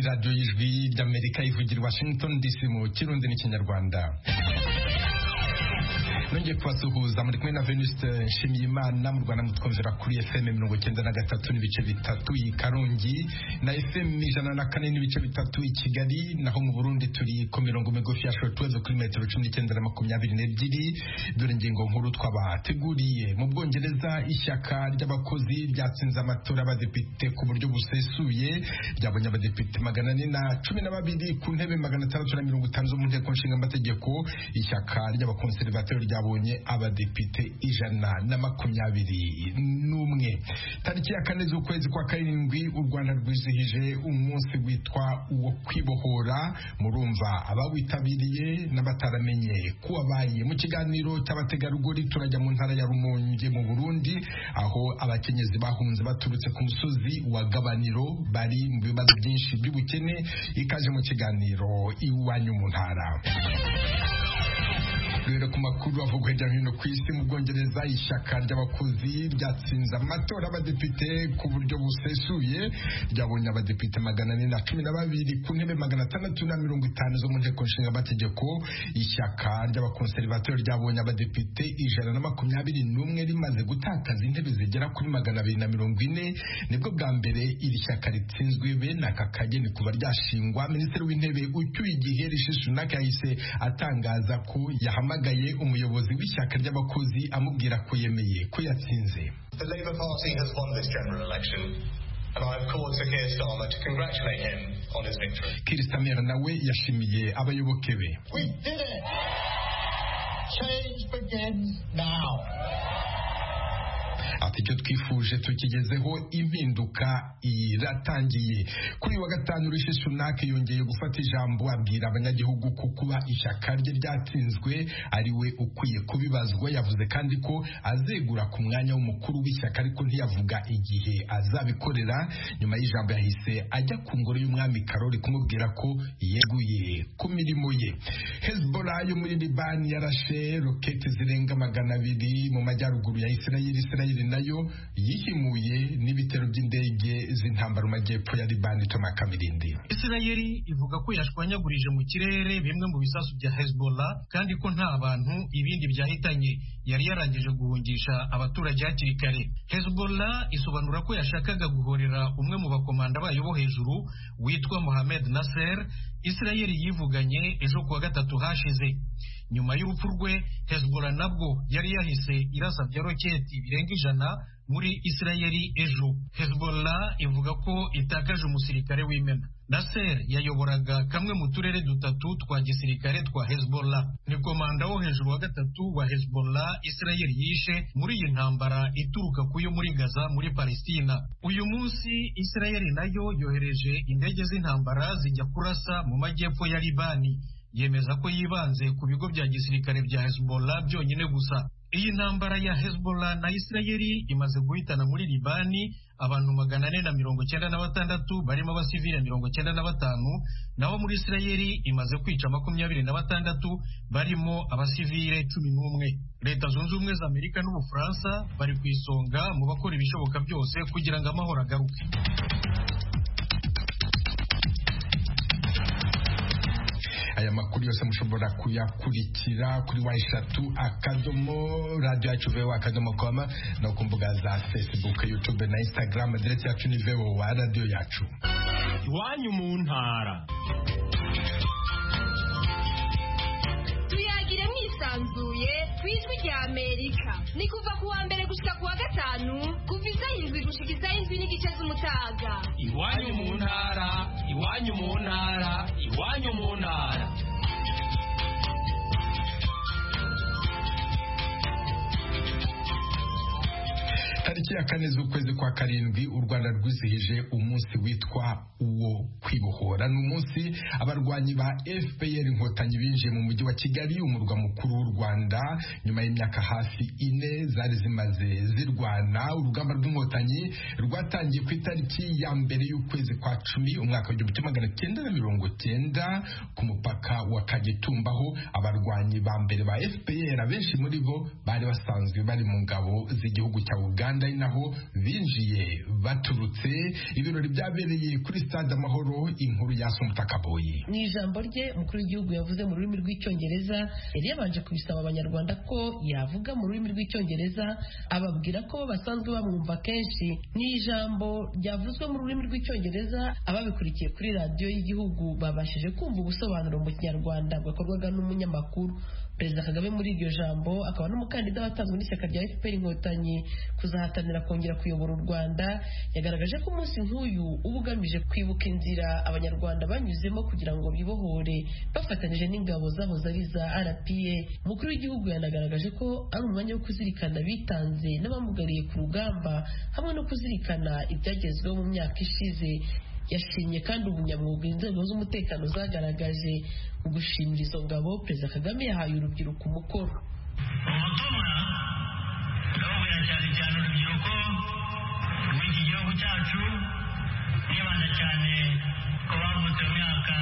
radiyo y'ijwi ry'amerika ivugira washington dc mu kirundi n'ikinyarwanda nongeye kubasuhuza muri kumwe na venuste nshimiyimana mu rwanda mutwumvira kuri fm mirongo icyenda na gatatu n'ibice bitatu i karongi na fm ijana na kane n'ibice bitatu i kigali naho mu burundi turi ku mirongo migufi ya shortwave kuri metero cumi n'icyenda na makumyabiri n'ebyiri dore ingingo nkuru twabateguriye mu bwongereza ishyaka ry'abakozi ryatsinze amatora y'abadepite ku buryo busesuye ryabonye abadepite magana ane na cumi na babiri ku ntebe magana atandatu na mirongo itanu zo mu nteko nshinga amategeko ishyaka ry'abakonservateri rya ryabonye abadepite ijana na makumyabiri n'umwe tariki ya kane z'ukwezi kwa karindwi u rwanda rwizihije umunsi witwa uwo kwibohora murumva abawitabiriye n'abataramenye kuwabaye mu kiganiro cy'abategarugori turajya mu ntara ya rumonge mu burundi aho abakenyezi bahunze baturutse ku musozi wa gabaniro bari mu bibazo byinshi by'ubukene ikaje mu kiganiro iwanyu mu ntara duhere ku makuru avugwa hirya no hino ku isi mu bwongereza ishyaka ry'abakozi ryatsinze amatora y'abadepite ku buryo busesuye ryabonye abadepite magana ane na cumi na babiri ku ntebe magana atandatu na mirongo itanu zo mu nteko nshinga amategeko ishyaka ry'abakonservateri ryabonye abadepite ijana na makumyabiri n'umwe rimaze gutakaza intebe zigera kuri magana abiri na mirongo ine nibwo bwa mbere iri shyaka ritsinzwe bene aka kageni kuba ryashingwa minisitiri w'intebe ucyuye igihe rishishi sunak yahise atangaza ko yahamagaye yahamagaye umuyobozi w'ishyaka ry'abakozi amubwira ko yemeye ko yatsinze The Labour Party has won this general election Keir Starmer nawe yashimiye abayoboke be ati icyo twifuje tukigezeho impinduka iratangiye kuri wa gatanu rishi sunak yongeye gufata ijambo abwira abanyagihugu ko kuba ishyaka rye ryatsinzwe ari we ukwiye kubibazwa yavuze kandi ko azegura ku mwanya w'umukuru w'ishyaka ariko ntiyavuga igihe azabikorera nyuma y'ijambo yahise ajya ku ngoro y'umwami karori kumubwira ko yeguye ku mirimo ye hezbollah yo muri libani yarashe roketi zirenga magana abiri mu majyaruguru ya isirayeli isirayeli nayo yihimuye n'ibitero by'indege z'intambara majyepfo ya Libani Thomas Kamirindi. Isirayeli ivuga ko yashwanyagurije mu kirere bimwe mu bisasu bya Hezbollah kandi ko nta bantu ibindi byahitanye yari yarangije guhungisha abaturage hakiri kare. Hezbollah isobanura ko yashakaga guhorera umwe mu bakomanda bayo bo hejuru witwa Mohamed Nasser, Isirayeli yivuganye ejo kuwa gatatu hashize. Nyuma y'urupfu rwe Hezbollah nabwo yari yahise irasa bya roketi birenga ijana muri Isirayeli ejo. Hezbollah ivuga ko itakaje umusirikare w'imena. Nasser yayoboraga kamwe mu turere dutatu twa gisirikare twa Hezbollah. Ni komanda wo hejuru wa gatatu wa Hezbollah Isirayeli yishe muri iyi ntambara ituruka ku yo muri Gaza muri Palestina. Uyu munsi Isirayeli nayo yohereje indege z'intambara zijya kurasa mu majyepfo ya Libani. Yemeza ko yibanze ku bigo bya gisirikare bya Hezbollah byonyine gusa. Iyi ntambara ya Hezbollah na Isirayeli imaze guhitana muri Libani abantu magana ane na mirongo icyenda na batandatu barimo abasivile mirongo icyenda na batanu naho muri Isirayeli imaze kwica makumyabiri na batandatu barimo abasivile cumi n'umwe leta zunze ubumwe za Amerika n'Ubufaransa bari ku isonga mu bakora ibishoboka byose kugira ngo amahoro agaruke aya makuru yose mushobora kuyakurikira kuri wa eshatu akadomo radiyo yacu vewa akadomo koma no ku mbuga za facebook youtube na instagram aderesi yacu ni vewa radiyo yacu iwanyu mu ntara tuyagire mwisanzuye ku ijwi rya amerika ni kuva ku wa mbere gushyika ku wa gatanu kuva izayindwi gushyika izayindwi n'igice z'umutaga iwanyu mu ntara iwanyu mu ntara iwanyu mu ntara tariki ya kane z'ukwezi kwa karindwi u rwanda rwizihije umunsi witwa uwo kwibohora ni umunsi abarwanyi ba fpr inkotanyi binjiye mu mujyi wa kigali umurwa mukuru w'u rwanda nyuma y'imyaka hafi ine zari zimaze zirwana urugamba rw'inkotanyi rwatangiye ku itariki ya mbere y'ukwezi kwa cumi umwaka w'igihumbi kimwe magana cyenda na mirongo cyenda ku mupaka wa kagitumba aho abarwanyi ba mbere ba fpr abenshi muri bo bari basanzwe bari mu ngabo z'igihugu cya uganda uganda ari naho binjiye baturutse ibirori byabereye kuri stade amahoro inkuru ya sumuta kaboyi mu ijambo rye umukuru w'igihugu yavuze mu rurimi rw'icyongereza yari yabanje kubisaba abanyarwanda ko yavuga mu rurimi rw'icyongereza ababwira ko bo basanzwe bamwumva kenshi ni ijambo ryavuzwe mu rurimi rw'icyongereza ababikurikiye kuri radiyo y'igihugu babashije kumva ubusobanuro mu kinyarwanda bwakorwaga n'umunyamakuru perezida kagame muri iryo jambo akaba n'umukandida watanzwe n'ishyaka rya fpr inkotanyi kuzahatanira kongera kuyobora u rwanda yagaragaje ko umunsi nk'uyu uba ugamije kwibuka inzira abanyarwanda banyuzemo kugira ngo bibohore bafatanyije n'ingabo zabo zari za rpa umukuru w'igihugu yanagaragaje ko ari umwanya wo kuzirikana bitanze n'abamugariye ku rugamba hamwe no kuzirikana ibyagezweho mu myaka ishize yashimye kandi ubunyamwuga inzego z'umutekano zagaragaje mu gushimira izo ngabo perezida kagame yahaye urubyiruko umukoro ubutumwa ndababwira cyane cyane urubyiruko rw'iki gihugu cyacu nibanda cyane ku bavutse mu myaka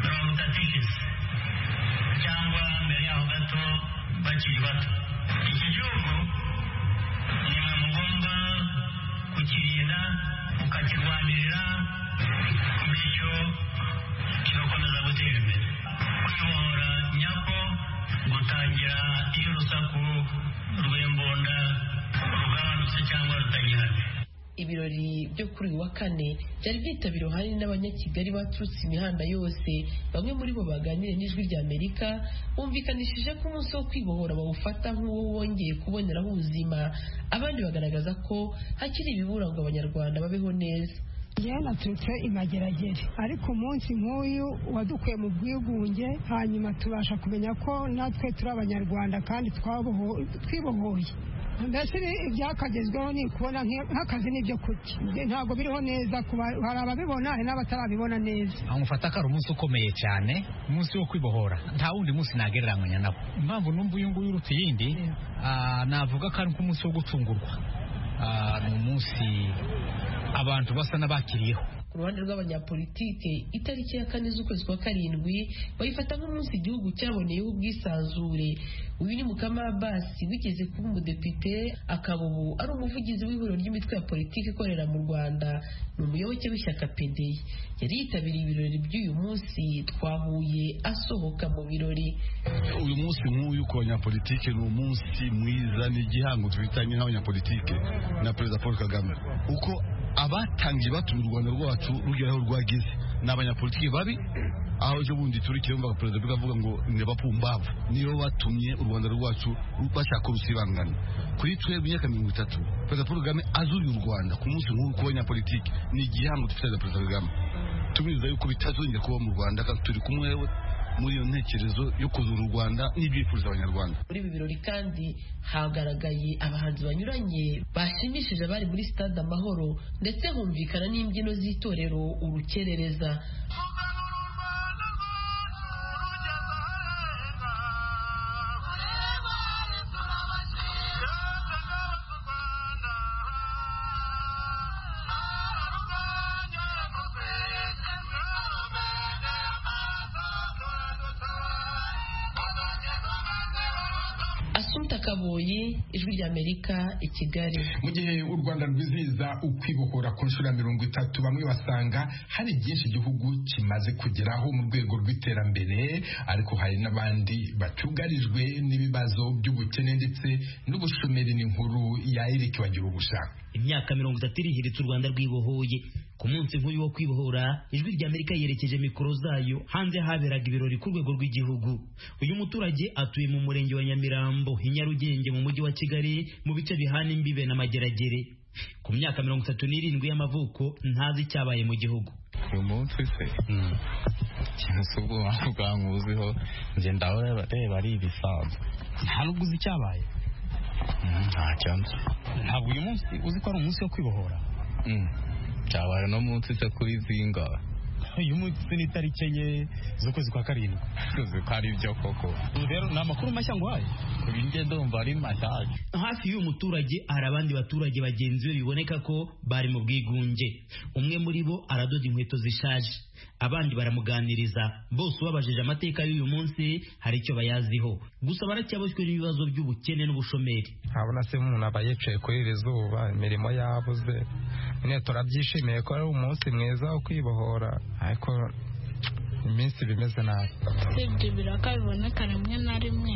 mirongo itatu ishize cyangwa mbere yaho gato bakiri bato iki gihugu nimwe mugomba kukirinda mukakirwanirira bityo kigakomeza gutera imbere kwibohora nyako gutangira iyo urusaku rw'imbunda rugabanutse cyangwa rutagihari ibirori byo kuri uyu wa kane byari byitabiriwe ahanini n'abanyakigali baturutse imihanda yose bamwe muri bo baganiriye n'ijwi rya amerika bumvikanishije ko umunsi wo kwibohora bawufata nk'uwo wongeye kuboneraho ubuzima abandi bagaragaza ko hakiri ibibura ngo abanyarwanda babeho neza njyewe naturutse imageragere ariko umunsi nk'uyu wadukuye mu bwigunge hanyuma tubasha kumenya ko natwe turi abanyarwanda kandi twaboho- twibohoye mbese ibi- ibyakagezweho ni kubona nk'i- nk'akazi n'ibyo kurya Ibyo ntabwo biriho neza ku ba- hari ababibona hari n'abatarabibona neza aho mufata ko ari umunsi ukomeye cyane umunsi wo kwibohora nta wundi munsi nagereranywa nawo impamvu numva uyu nguyu uruta iyindi ah, navuga ko ari nk'umunsi wo gucungurwa Ah, ni umunsi abantu basa n'abakiriyeho ku ruhande rw'abanyapolitike itariki ya kane z'ukwezi kwa karindwi bayifata nk'umunsi igihugu cyaboneyeho ubwisanzure uyu ni mukama Abbas wigeze kuba umudepite akaba ubu ari umuvugizi w'ihuriro ry'imitwe ya politiki ikorera mu rwanda ni umuyoboke w'ishyaka pedeyi yari yitabiriye ibirori by'uyu munsi twahuye asohoka mu birori uyu munsi nk'uyu ku banyapolitike ni umunsi mwiza ni igihango twifitanye n'abanyapolitike na perezida paul kagame uko abatangiye batuma u rwanda rwacu rugera aho rwageze ni abanyapolitike babi aho ejo bundi turi kirumva perezida biga avuga ngo ni abapumbavu nibo batumye u rwanda rwacu bashaka urusibangana kuri twe mu myaka mirongo itatu perezida paul kagame azuriye u rwanda ku munsi nk'uyu ku banyapolitike ni igihango dufitanye na perezida kagame tumizeza yuko bitazongera kuba mu rwanda kandi turi kumwe we muri iyo ntekerezo yo kuzura u Rwanda n'ibyifuzo abanyarwanda muri ibi birori kandi hagaragaye abahanzi banyuranye bashimishije abari muri stade amahoro ndetse humvikana n'imbyino z'itorero urukerereza asumta kaboyi ijwi ry'amerika i kigali mu gihe u rwanda rwizihiza ukwibohora ku nshuro ya mirongo itatu bamwe basanga hari byinshi igihugu kimaze kugeraho mu rwego rw'iterambere ariko hari n'abandi bacyugarijwe n'ibibazo by'ubukene ndetse n'ubushomeri n'inkuru ya eric bagira ubushaka imyaka mirongo itatu irihiritse u rwanda rwibohoye ku munsi nk'uyu wo kwibohora ijwi ry'amerika yerekeje mikoro zayo hanze haberaga ibirori ku rwego rw'igihugu uyu muturage atuye mu murenge wa nyamirambo i nyarugenge mu mujyi wa kigali mu bice bihana imbibe n'amageragere ku myaka mirongo itatu n'irindwi y'amavuko ntazi icyabaye mu gihugu uyu munsi se ikintu si ubwoba bwankuziho njye ndahora reba ari ibisanzwe nta n'ubwo uzi icyabaye ntacyo nzi ntabwo uyu munsi uzi ko ari umunsi wo kwibohora cyabaye uno munsi se kuri zingahe uyu munsi ni itariki enye z'ukwezi kwa karindwi uzi ko ari byo koko ubu rero ni amakuru mashya nguhaye ku binjye ndumva ari mashyashya hafi y'uyu muturage hari abandi baturage bagenzi be biboneka ko bari mu bwigunge umwe muri bo aradoda inkweto zishaje abandi baramuganiriza bose ubabajije amateka y'uyu munsi hari icyo bayaziho gusa baracyaboshywe n'ibibazo by'ubukene n'ubushomeri ntabona se umuntu aba yicaye kuri iri zuba imirimo yabuze nyine turabyishimiye ko ari umunsi mwiza wo kwibohora ariko iminsi bimeze nabi usibye ibiraka biboneka rimwe na rimwe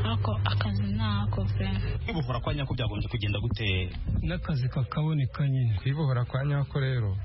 ariko akazi ni ako pe kwibohora kwa nyako byagombye kugenda gute n'akazi kakaboneka nyine kwibohora kwa nyako rero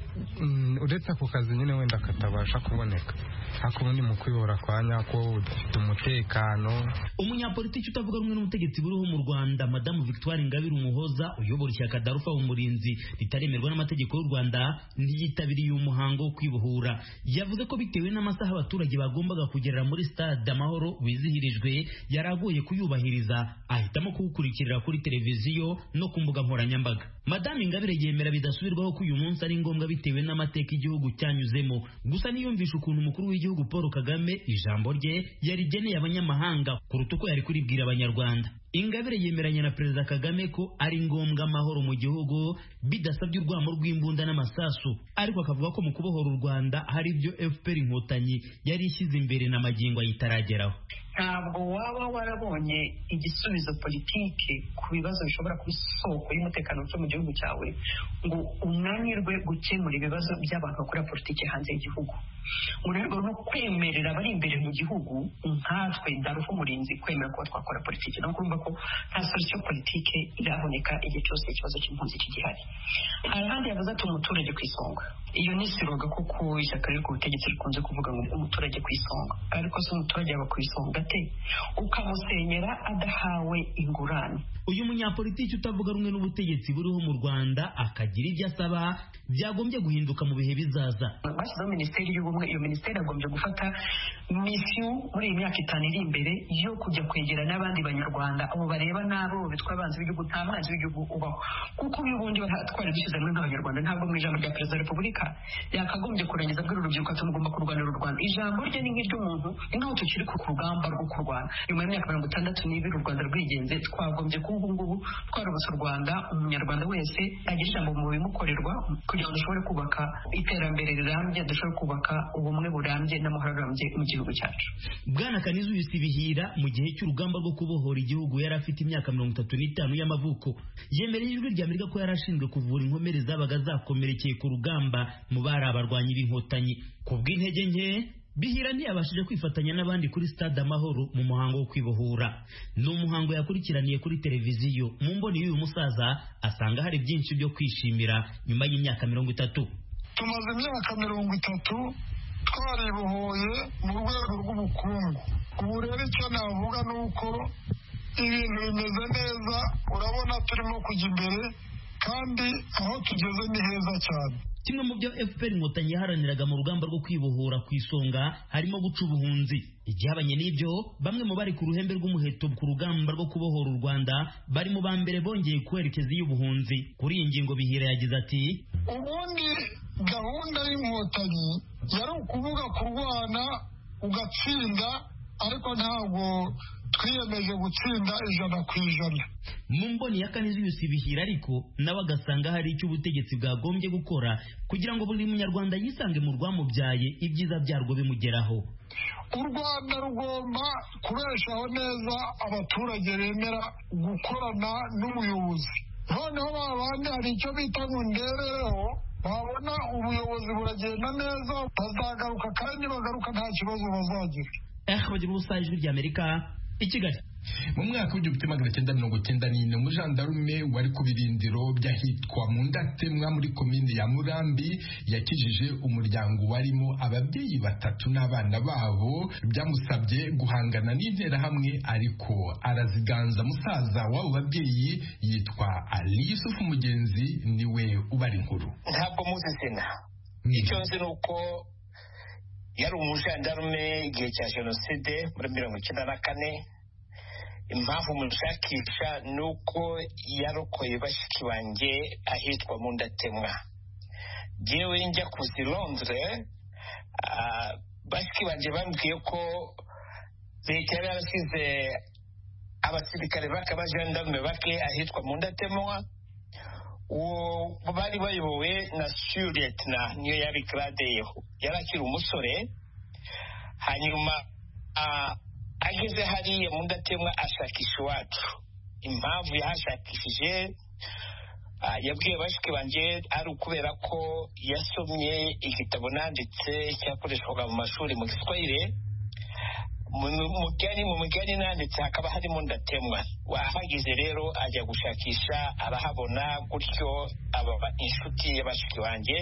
mm, uretse ako kazi nyine wenda katabasha kuboneka ariko ubundi mu kwibohora kwa nyako ufite umutekano umunyapolitiki utavuga rumwe n'ubutegetsi buriho mu rwanda madamu victoire ingabire umuhoza uyobora ishyaka darufa umurinzi ritaremerwa n'amategeko y'u rwanda ntiyitabiriye uyu muhango wo kwibohora yavuze ko bitewe n'amasaha abaturage bagombaga kugerera muri stade amahoro wizihirijwe yari agoye kuyubahiriza ahitamo kuwukurikirira kuri televiziyo no ku mbuga nkoranyambaga madamu ingabire yemera bidasubirwaho ko uyu munsi ari ngombwa bitewe n'amateka igihugu cyanyuzemo gusa niyumvisha ukuntu umukuru w'igihugu paul kagame ijambo rye yarigeneye abanyamahanga kuruta uko yari kuribwira abanyarwanda ingabire yemeranya na perezida kagame ko ari ngombwa amahoro mu gihugu bidasabye urwamo rw'imbunda n'amasasu ariko akavuga ko mu kubohora u rwanda hari ibyo fpr inkotanyi yari ishyize imbere na magingo ayitarageraho ntabwo waba warabonye igisubizo politike ku bibazo bishobora kuba isoko y'umutekano muke mu gihugu cyawe ngo unanirwe gukemura ibibazo by'abantu bakora politike hanze y'igihugu unanirwe no kwemerera abari imbere mu gihugu nkatwe darufu umurinzi kwemera kuba twakora politiki no kumva ko nta solution politike iraboneka igihe cyose ikibazo cy'impunzi kigihari hari ahandi yavuze ati umuturage ku isonga iyo ni siroga kuko ishyaka riri ku butegetsi rikunze kuvuga ngo umuturage ku isonga ariko se umuturage yaba ku isonga te ukamusenyera adahawe ingurane uyu munyapolitiki utavuga rumwe n'ubutegetsi buriho mu rwanda akagira ibyo asaba byagombye guhinduka mu bihe bizaza bashyizeho minisiteri y'ubumwe iyo minisiteri yagombye gufata misiyo muri iyi myaka itanu iri imbere yo kujya kwegera n'abandi banyarwanda abo bareba n'abo bitwa abanzi b'igihugu nta banzi b'igihugu ubaho kuko ubundi twari dushyize hamwe nk'abanyarwanda ntabwo mu ijambo rya perezida wa repubulika yakagombye kurangiza bw'uru rubyiruko ati mugomba kurwanira u rwanda ijambo rye ni nk'iry'umuntu ni nk'aho tukiri ku rugamba rwo kurwana nyuma y'imyaka mirongo itandatu n'ibiri u rwanda rwigenze twagombye kuba ubu ngubu twarobotse u rwanda umunyarwanda wese agira ijambo mu bimukorerwa kugira ngo dushobore kubaka iterambere rirambye dushobore kubaka ubumwe burambye n'amahoro arambye mu gihugu cyacu bwana kanizi uyisibihira mu gihe cy'urugamba rwo kubohora igihugu yari afite imyaka mirongo itatu n'itanu y'amavuko yemereye ijwi ry'amerika ko yari ashinzwe kuvura inkomere zabaga zakomerekeye ku rugamba mu bari abarwanyi b'inkotanyi kubw'intege nke bihira ntiyabashije kwifatanya n'abandi kuri stade amahoro mu muhango wo kwibohora ni umuhango yakurikiraniye kuri televiziyo mu mboni y'uyu musaza asanga hari byinshi byo kwishimira nyuma y'imyaka mirongo itatu tumaze imyaka mirongo itatu twaribohoye mu rwego rw'ubukungu ubu rero icyo navuga ni uko ibintu bimeze neza urabona turimo kujya imbere kandi aho tugeze ni heza cyane kimwe mu byo fpr inkotanyi yaharaniraga mu rugamba rwo kwibohora ku isonga harimo guca ubuhunzi igihabanye n'ibyo bamwe mu bari ku ruhembe rw'umuheto ku rugamba rwo kubohora u rwanda bari mu ba mbere bongeye kwerekeza iy'ubuhunzi kuri iyi ngingo bihira yagize ati ubundi gahunda y'inkotanyi yari ukuvuga kurwana ugatsinda ariko ntabwo twiyemeje gutsinda ijana ku ijana mu mboni ya kane z'ibisibihira ariko nawe agasanga hari icyo ubutegetsi bwagombye gukora kugira ngo buri munyarwanda yisange mu rwamubyaye ibyiza byarwo bimugeraho u rwanda rugomba kubeshaho neza abaturage bemera gukorana n'ubuyobozi noneho babandi hari icyo bita ngo nderereho babona ubuyobozi buragenda neza bazagaruka kandi bagaruka nta kibazo bazagira ehbagira ubusa ijwi ry'amerika i kigali mu mwaka w'igihumbi kimwe magana cyenda mirongo cyenda n'ine umujandarume wari ku birindiro by'ahitwa mu ndatemwa muri komine ya murambi yakijije umuryango warimo ababyeyi batatu n'abana babo byamusabye guhangana n'interahamwe ariko araziganza musaza w'abo babyeyi yitwa ali yusufu mugenzi niwe ubara inkuru ntabwo muzi izina icyo nzi ni uko yari umujandarume igihe cya jenoside muri mirongo icyenda na kane impamvu mushakisha ni uko yarokoye bashiki banjye ahitwa mu ndatemwa yewe njya kuzi londire bashiki banjye bambwiye ko leta yari yarashyize abasirikare bake abajandarume bake ahitwa mu ndatemwa uwo bari bayobowe na siyuriyeti na niyo yari karadeyeho yari akiri umusore hanyuma ah, ageze hariya mu ndatemwa ashakisha iwacu impamvu yahashakishije ah, yabwiye bashiki banjye ari ukubera ko yasomye igitabo nanditse cyakoreshwaga mu mashuri mu giswahili mu mugani mu mugani nanditse hakaba harimo ndatemwa wahageze rero ajya gushakisha arahabona gutyo aba inshuti y'abashiki banjye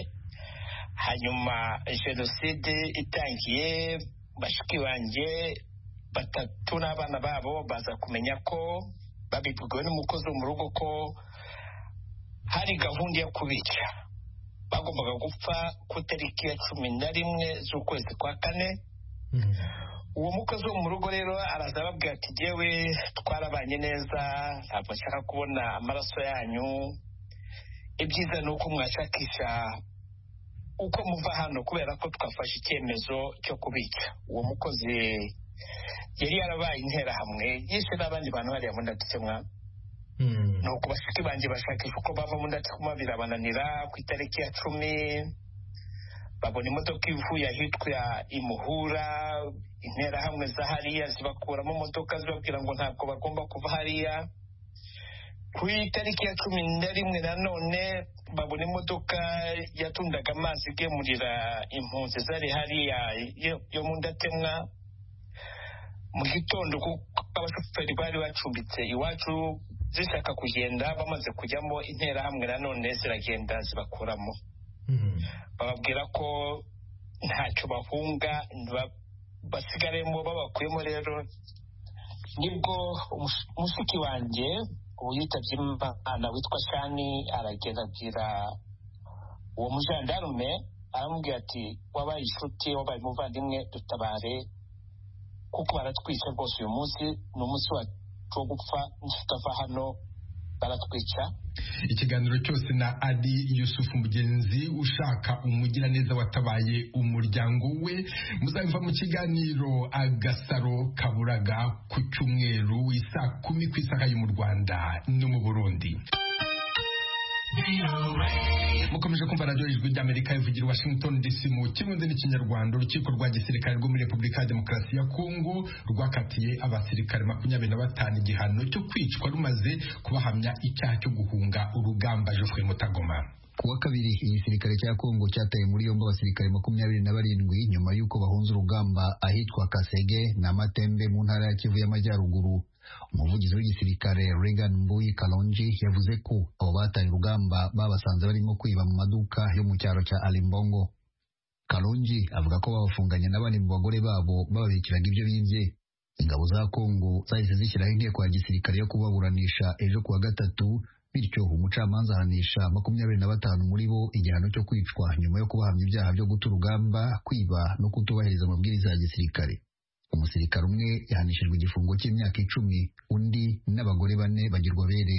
hanyuma jenoside itangiye bashiki banjye batatu n'abana babo baza kumenya ko babibwiwe n'umukozi wo mu rugo ko hari gahunda yo kubica bagombaga gupfa ku itariki ya cumi na rimwe z'ukwezi kwa kane uwo mukozi wo mu rugo rero araza ababwira ati yewe twarabanye neza ntabwo nshaka kubona amaraso yanyu ibyiza ni uko mwashakisha uko muva hano kubera ko twafashe icyemezo cyo kubica uwo mukozi yari yarabaye interahamwe yishe n'abandi bantu bariya mu ndatikemwa ni uko bashiki banjye bashakisha uko bava mu ndatikemwa birabananira ku itariki ya cumi babona imodoka ivuye ahitwa imuhura interahamwe za hariya zibakuramo imodoka zibabwira ngo ntabwo bagomba kuva hariya ku itariki ya cumi na rimwe nanone babona imodoka yatundaga amazi igemurira impunzi zari hariya yo- yo mu ndatemwa mu gitondo kuko abashoferi bari bacumbitse iwacu zishaka kugenda bamaze kujyamo interahamwe nanone ziragenda zibakuramo bababwira ko ntacyo bahunga ntibab- basigaremo babakuyemo rero nibwo umus- mushiki wanjye ubu yitabye imana witwa shani aragenda abwira uwo mujandarume aramubwira ati wabaye inshuti wabaye umuvandimwe dutabare kuko baratwica rwose uyu munsi ni umunsi wacu wo gupfa tutava hano baratwica ikiganiro cyose na adi yusufu mugenzi ushaka umugiraneza watabaye umuryango we muzava mu kiganiro agasaro kaburaga ku cyumweru isaa kumi ku isaha yo mu rwanda no mu burundi mukomeje kumva radiyo ijwi ry'amerika ivugira i washington dc mu kirundi n'ikinyarwanda urukiko rwa gisirikare rwo muri repubulika ya demokarasi ya kongo rwakatiye abasirikare makumyabiri na batanu igihano cyo kwicwa rumaze kubahamya icyaha cyo guhunga urugamba jofwe mutagoma kuwa kabiri igisirikare cya Kongo cyataye muri yombi abasirikare makumyabiri na barindwi nyuma y'uko bahunze urugamba ahitwa Kasege na Matembe mu ntara ya Kivu y'Amajyaruguru umuvugizi w'igisirikare Regan Mbuyi Kalonji yavuze ko abo bataye urugamba babasanze barimo kwiba mu maduka yo mu cyaro cya Alimbongo Kalonji avuga ko babafunganye n'abandi mu bagore babo bababikiraga ibyo bibye ingabo za Kongo zahise zishyiraho inteko ya gisirikare yo kubaburanisha ejo kuwa gatatu bityo umucamanza ahanisha makumyabiri na batanu muri bo igihano cyo kwicwa nyuma yo kubahamya ibyaha byo guta urugamba kwiba no kutubahiriza amabwiriza ya gisirikare umusirikare umwe yahanishijwe igifungo cy'imyaka icumi undi n'abagore bane bagirwa bere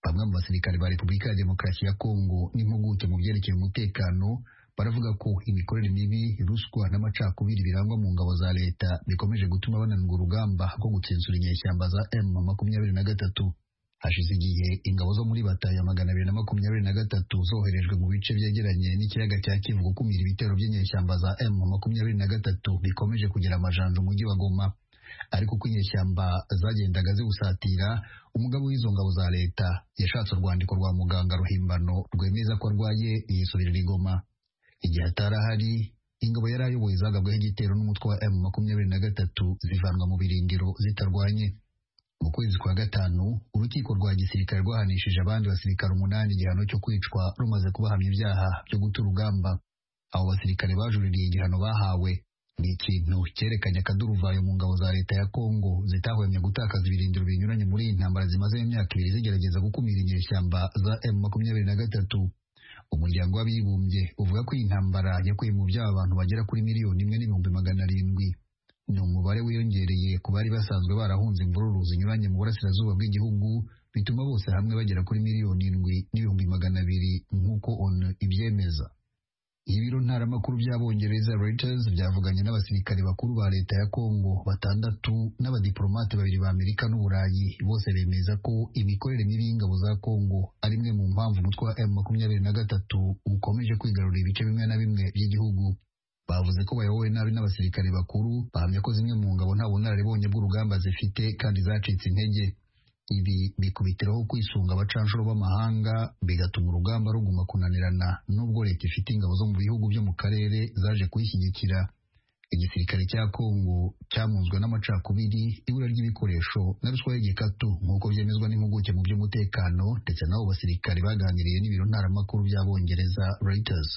bamwe mu basirikare ba repubulika ya demokarasi ya kongo n'impuguke mu byerekeye umutekano baravuga ko imikorere mibi ruswa n'amacakubiri birangwa mu ngabo za leta bikomeje gutuma bananirwa urugamba rwo gutsensura inyeshyamba za m makumyabiri na gatatu hashize igihe ingabo zo muri bataya magana abiri na makumyabiri na gatatu zoherejwe mu bice byegeranye n'ikiyaga cya kivu gukumira ibitero by'inyeshyamba za m makumyabiri na gatatu bikomeje kugira amajanja umujyi wa goma ariko uko inyeshyamba zagendaga ziwusatira umugabo w'izo ngabo za leta yashatse urwandiko rwa muganga ruhimbano rwemeza ko arwaye yisubirira i goma igihe atarahari ingabo yari ayoboye zagabweho igitero n'umutwe wa m makumyabiri na gatatu zivanwa mu birindiro zitarwanye mu kwezi kwa gatanu urukiko rwa gisirikare rwahanishije abandi basirikare umunani igihano cyo kwicwa rumaze kubahamya ibyaha byo guta urugamba abo basirikare bajuririye igihano bahawe ni ikintu cyerekanye akaduruvayo mu ngabo za leta ya kongo zitahwemye gutakaza ibirindiro binyuranye muri iyi ntambara zimaze imyaka ibiri zigerageza gukumira inyeshyamba za m makumyabiri na gatatu umuryango w'abibumbye uvuga ko iyi ntambara yakuye mu byabo abantu bagera kuri miliyoni imwe n'ibihumbi magana arindwi ni umubare wiyongereye ku bari basanzwe barahunze imvururu zinyuranye mu burasirazuba bw'igihugu bituma bose hamwe bagera kuri miliyoni indwi n'ibihumbi magana abiri nk'uko onu ibyemeza ibiro ntaramakuru by'abongereza Reuters byavuganye n'abasirikare bakuru ba leta ya Kongo batandatu n'abadiplomate babiri ba Amerika n'Uburayi bose bemeza ko imikorere mibi y'ingabo za Kongo ari imwe mu mpamvu umutwe wa M23 ukomeje kwigarurira ibice bimwe na bimwe by'igihugu bavuze ko bayobowe nabi n'abasirikare bakuru bahamya ko zimwe mu ngabo nta bunararibonye bw'urugamba zifite kandi zacitse intege ibi bikubitiraho kwisunga abacanshuro b'amahanga bigatuma urugamba ruguma kunanirana nubwo leta ifite ingabo zo mu bihugu byo mu karere zaje kuyishyigikira igisirikare cya kongo cyamunzwe n'amacakubiri ibura ry'ibikoresho na ruswa y'igikatu nk'uko byemezwa n'impuguke mu by'umutekano ndetse n'abo basirikare baganiriye n'ibiro ntaramakuru by'abongereza Reuters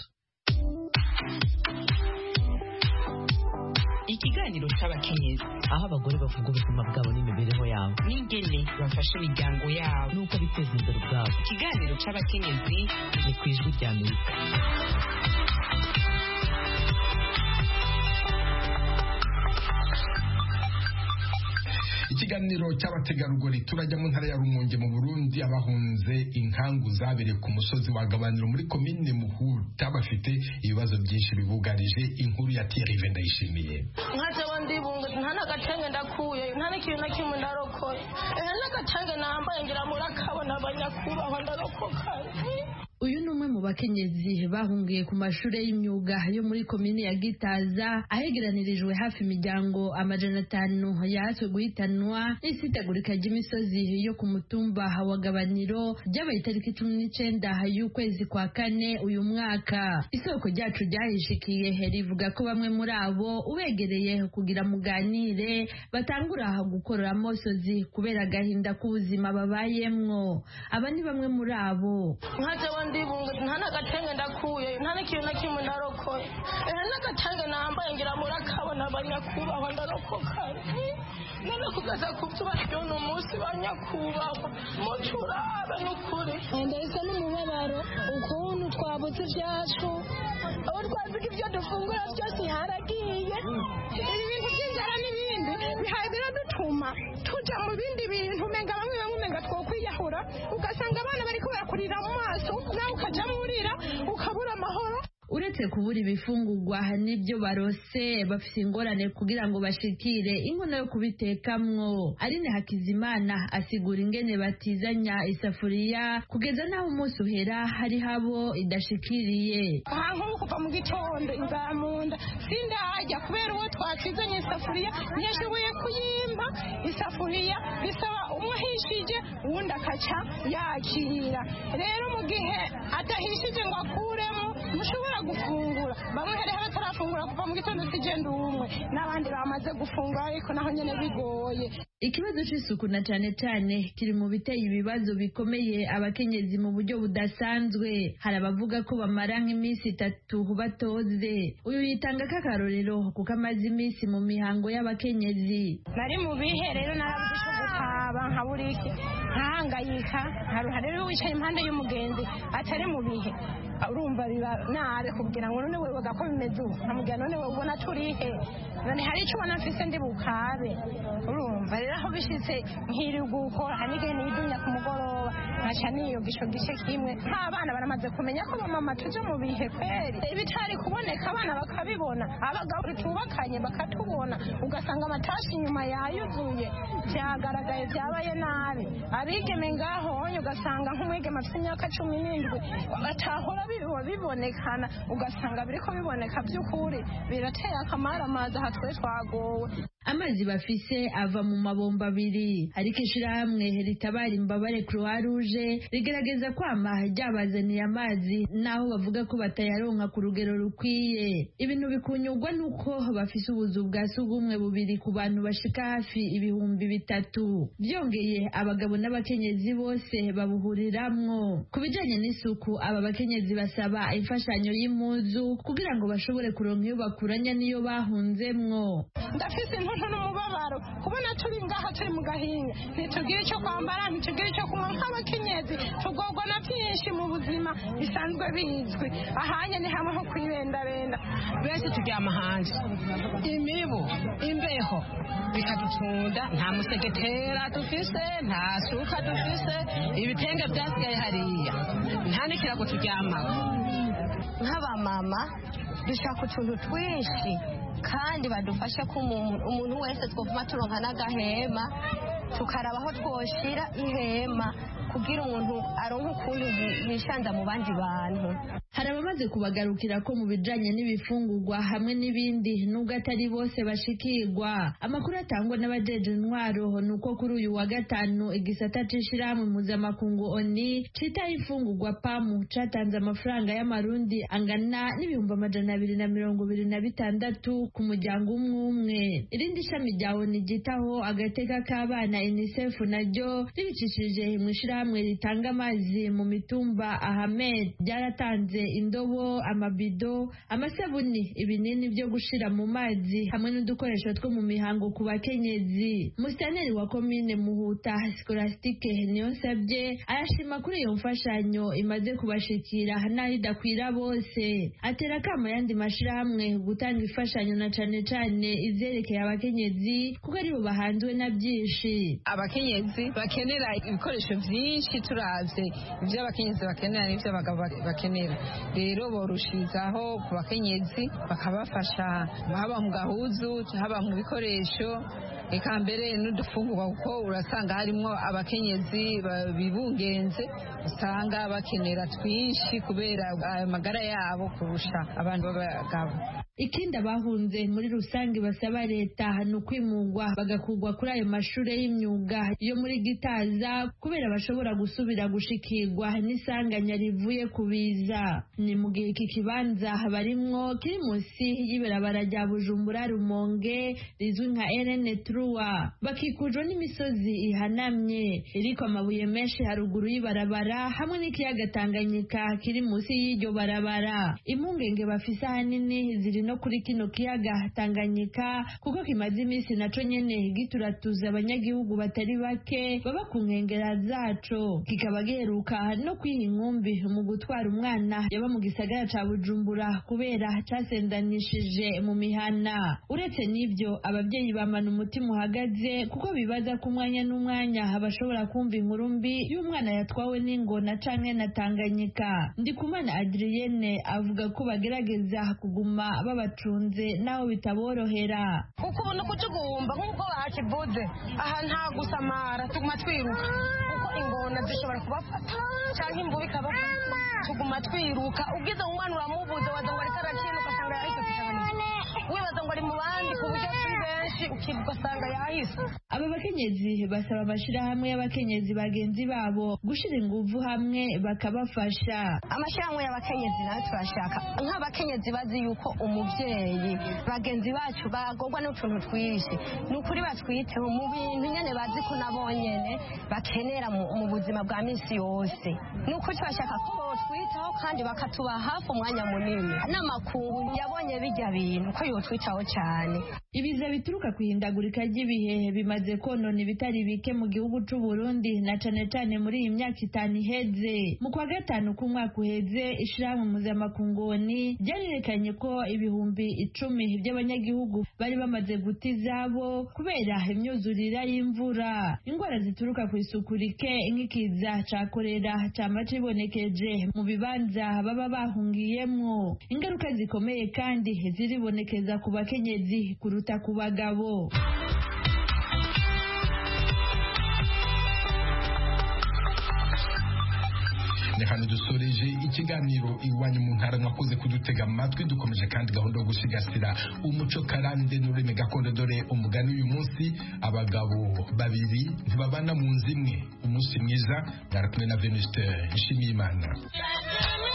ikiganiro cy'abakenyezi aho abagore bavuga ubuzima bwabo n'imibereho yabo n'ingene bafasha imiryango yabo n'uko biteza imbere ubwabo ikiganiro cy'abakenyezi ni ku ijwi rya amerika ikiganiro cy'abategarugori turajya mu ntara ya rumunge mu burundi abahunze inkangu zabere ku musozi wa gabaniro muri komine muhuta bafite ibibazo byinshi bibugarije inkuru ya tirive ndayishimiye nkajewe ndibunguza nta n'agacange ndakuye nta n'ikintu na kimwe ndarokoye ehe n'agacange nambaye ngira muri akabona abanyakubahwa ndarokoka uyu ni umwe mu bakenyezi bahungiye ku mashuri y'imyuga yo muri komini ya gitaza ahegeranirijwe hafi imiryango amajana atanu yatswe guhitanwa n'isitagurika ry'imisozi yo ku mutumba wa gabaniro ryabaye itariki cumi n'icyenda y'ukwezi kwa kane uyu mwaka isoko ryacu ryahishikiye rivuga ko bamwe muri abo ubegereye kugira muganire batangura gukorora amosozi kubera agahinda k'ubuzima babayemwo aba ni bamwe muri abo ndibunga nta n'agatenge ndakuye nta n'ikintu na kimwe ndarokoye ehe n'agatenge nambaye ngira muri akabona abanyakubahwa ndarokoka none kugaza ku byubahiro ni umunsi wa nyakubahwa muco urabe n'ukuri ndahise n'umubabaro ukuntu twabuze ibyacu aho twavuga ibyo dufungura byose haragiye ibintu by'inzara n'ibindi bihaye biradutuma tuja mu bindi bintu umenga bamwe bamwe umenga twokwiyahura ugasanga abana bariko barakurira mu maso nawe ukajamo urira ukabura amahoro uretse kubura ibifungurwa n'ibyo barose bafite ingorane kugira ngo bashikire inkono yo kubitekamo arine hakizimana asigura ingene batizanya isafuriya kugeza n'aho umunsi uhera hari habo idashikiriye aha nk'ubu kuva mu gitondo inzara mu nda sindahajya kubera uwo twakizanye isafuriya ntiyashoboye kuyimba isafuriya bisaba umwahishije uwundi akaca yakira rero mu gihe atahishije ngo akuremo mushobora gufungura bamwe hari batarafungura kuva mu gitondo kigenda umwe n'abandi bamaze gufungura ariko naho nyine bigoye ikibazo cy'isuku na cyane cyane kiri mu biteye ibibazo bikomeye abakenyezi mu buryo budasanzwe hari abavuga ko bamara nk'iminsi itatu batoze uyu yitanga k'akarorero kuko amaze iminsi mu mihango y'abakenyezi nari mu bihe rero narabuze icyo gukaba nka buri iki nkahangayika nkaruha rero wicaye impande y'umugenzi atari mu bihe urumva biba nabi kugira ngo none wewe gako bimeze ubu nkamubwira none wewe ubona turihe none hari icyo ubona mfise ndi bukabe urumva rero aho bishitse nkiri gukora hari n'igihe nidunya ku mugoroba nkaca niyogisha gice kimwe nta bana baramaze kumenya ko bamama tuje mu bihe kweri ibitari kuboneka abana bakabibona abagabo tubakanye bakatubona ugasanga amatashi inyuma yayuzuye byagaragaye byabaye nabi abigeme ngaho ugasanga nk'umwigeme afite imyaka cumi n'indwi agatahura biba bibonekana ugasanga biriko biboneka by'ukuri birateye akamaramaza aha twe twagowe amazi bafise ava mu mabomba abiri ariko ishyirahamwe ritabara imbabare croix rouge rigerageza kwama ryabazaniye amazi naho bavuga ko batayaronka ku rugero rukwiye ibintu bikunyurwa nuko bafise ubuzu bwa sugumwe bubiri ku bantu bashika hafi ibihumbi bitatu byongeye abagabo n'abakenyezi bose babuhuriramwo ku bijanye n'isuku aba bakenyezi basaba imfashanyo y'impuzu kugira ngo bashobore kuronka iyo bakuranya n'iyo bahunzemwo ndafise intuntu n'umubabaro kubona turi ngaha turi mu gahinga ntitugira icyo kwambara ntitugira icyo kunywa nk'abakenyezi tugorwa na byinshi mu buzima bisanzwe bizwi ahanye ni hamwe ho kwibendabenda benshi turyama hanze imibu imbeho bikadutunda nta museketera dufise nta suka dufise ibitenge byasigaye hariya nta n'ikirago turyamaho nk'abamama dushaka utuntu twinshi kandi badufashe ko umuntu umuntu wese twavuma turonka n'agahema tukaraba aho twoshira ihema kugira umuntu aronke ukuntu yi- yishanda mu bandi bantu hari abamaze kubagarukira ko mu bijanye n'ibifungurwa hamwe n'ibindi nubwo atari bose bashikirwa amakuru atangwa n'abajeje intwaro ni uko kuri uyu wa gatanu igisata c'ishirahamwe mpuzamakungu oni citaho imfungurwa pamu catanze amafaranga y'amarundi angana n'ibihumbi amajana abiri na mirongo ibiri na bitandatu ku muryango umwe umwe irindi shami rya oni ryitaho agateka k'abana unicef naryo ribicishije mu ishirahamwe ritanga amazi mu mitumba ahamed ryaratanze indobo amabido amasabuni ibinini byo gushira mu mazi hamwe n'udukoresho two mu mihango ku bakenyezi musitaneri wa komine muhuta sikorasitike niyonsabye arashima kuri iyo mfashanyo imaze kubashikira n'aho idakwira bose atera akamo ayandi mashirahamwe gutanga imfashanyo na cane cane ivyerekeye abakenyezi kuko aribo bahanzwe na byinshi abakenyezi bakenera ibikoresho byinshi turavye ibyo abakenyezi bakenera n'ibyo abagabo ba- bakenera rero borushirizaho ku bakenyezi bakabafasha haba mu gahuzu haba mu bikoresho eka mbere n'udufungurwa kuko urasanga harimwo abakenyezi ba- bibungenze usanga bakenera twinshi kubera ayo magara yabo kurusha abantu b'abagabo ikindi abahunze muri rusange basaba leta ni ukwimungwa bagakurwa kuri ayo mashuri y'imyuga yo muri gitaza kubera bashobora gusubira gushikirwa n'isanganya rivuye ku biza ni mu gihe iki kibanza barimwo kiri munsi y'ibarabara rya bujumbura rumonge rizwi nka erene truwa bakikujwe n'imisozi ihanamye iriko amabuye menshi haruguru y'ibarabara hamwe n'ikiyaga tanganyika kiri munsi y'iryo barabara impungenge bafise ahanini ziri no kuri kino kiyaga tanganyika kuko kimaze iminsi naco nyene gituratuza abanyagihugu batari bake baba ku nkengera zaco kikaba giheruka no kwiha inkumbi mu gutwara umwana yaba mu gisagara ca bujumbura kubera casendanishije mu mihana uretse n'ivyo abavyeyi bamana umutima uhagaze kuko bibaza ko umwanya n'umwanya bashobora kumva inkuru mbi y'umwana yatwawe n'ingona canke na tanganyika ndikumana adriyene avuga ko bagerageza kuguma babacunze naho bitaborohera kuko ubona ko tugomba nk'uko bakibuze aha nta gusamara tuguma twiruka kuko ingona zishobora kubafata cyangwa imvubu ikabafata tuguma twiruka ubwiza umwana uramubuze waza ngo ariko arakina ugasanga yahise kutaboneka wibaza ngo ari mu bandi ku buryo turi benshi ukibuka ugasanga yahise aba bakenyezi basaba amashirahamwe y'abakenyezi bagenzi babo gushira inguvu hamwe bakabafasha amashyirahamwe y'abakenyezi nayo turashaka nk'abakenyezi bazi yuko umubyeyi bagenzi bacu bagorwa n'utuntu twinshi ni ukuri batwiteho mu bintu nyine bazi ko nabo nyine bakenera mu mu buzima bwa minsi yose ni ukuri turashaka ko botwitaho kandi bakatuba hafi umwanya munini n'amakungu yabonye bijya bintu ko yotwitaho cyane ibiza bituruka ku ihindagurika ry'ibihe bimaze konona ibitari bike mu gihugu c'u Burundi na cane cane muri iyi myaka itanu iheze mu kwa gatanu k'umwaka uheze ishirahamwe mpuzamakungoni ryarerekanye ko ibihumbi icumi by'abanyagihugu bari bamaze guta izabo kubera imyuzurira y'imvura ingwara zituruka ku isuku rike nk'ikiza ca korera cama cibonekeje mu bibanza baba bahungiyemwo ingaruka zikomeye kandi ziribonekeza ku bakenyezi kuruta ku bagabo ni hano dusoreje ikiganiro iwanyu mu ntara mwakoze kudutega amatwi dukomeje kandi gahunda yo gusigasira umuco karande n'ururimi gakondo dore umugani uyu munsi abagabo babiri ntibabana mu nzu imwe umunsi mwiza mwarakumwe na venuste nshimiyimana Thank you.